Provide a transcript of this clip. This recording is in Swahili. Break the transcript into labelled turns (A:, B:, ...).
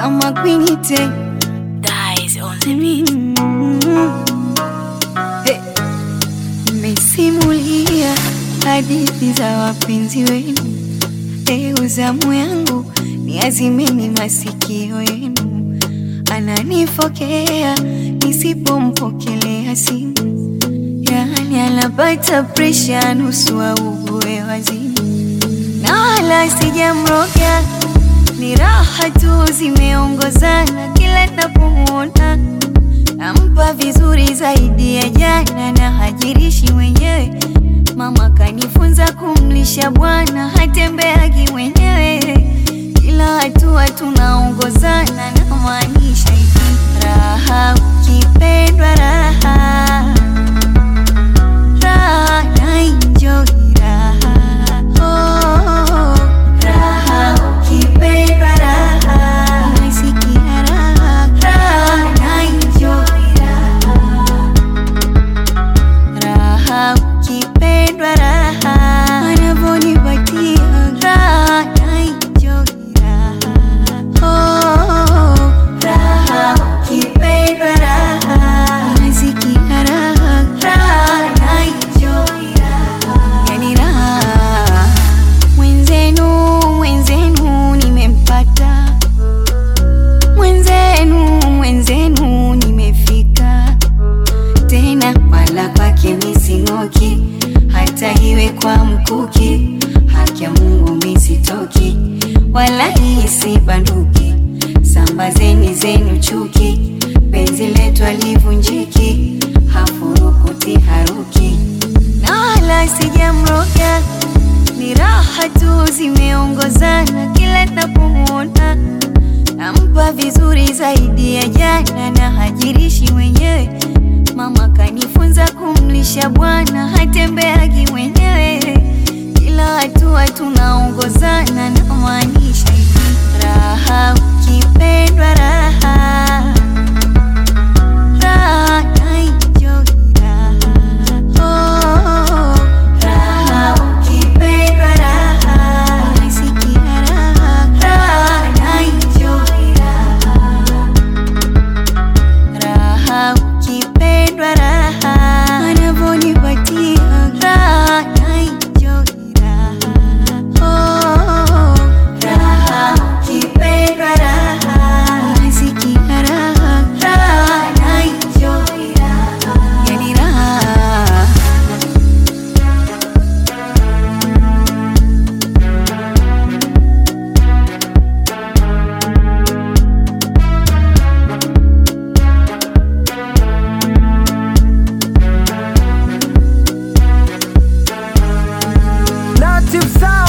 A: Sama kwinite
B: Dies on the beat.
A: Mmesimulia hadithi za wapenzi wenu, leo zamu yangu ni azimeni masikio yenu. Ananifokea nisipompokelea simu, yani anapata presha nusu augue wazimu, na wala sijamroga, ni raha tu zimeongozana kila napomwona nampa vizuri zaidi ya jana na hajirishi mwenyewe. Mama kanifunza kumlisha bwana, hatembeagi mwenyewe. Kila hatua tunaongozana, na maanisha hivi, raha ukipendwa, raha raha na enjoy raha oh, raha ukipendwa, raha unasikia raha raha na enjoy raha raha ukipendwa raha anavonipatia raha na enjoy raha oh, raha ukipendwa raha unasikia raha raha na enjoy raha yani raha mwenzenu mwenzenu nimempata mwenzenu mwenzenu nimefika tena wala kwake mising'oki, hata iwe kwa mkuki, haki ya Mungu misitoki, wala hii si banduki. Sambazeni zenu chuki, penzi letu alivunjiki, hafurukuti haruki, na wala sijamroga, ni raha tu zimeongozana kila napomwona nampa vizuri zaidi ya jana na hajirishi mwenyewe. Mama kanifunza kumlisha bwana, hatembeagi mwenyewe. Kila hatua tunaongozana, na maanisha hivi, raha ukipendwa, raha raha na enjoy raha oh, raha ukipendwa, raha unasikia raha raha na enjoy raha raha ukipendwa raha anavonipatia raha na enjoy raha oh, raha ukipendwa raha unasikia raha raha na enjoy raha yani raha
C: Native Sound.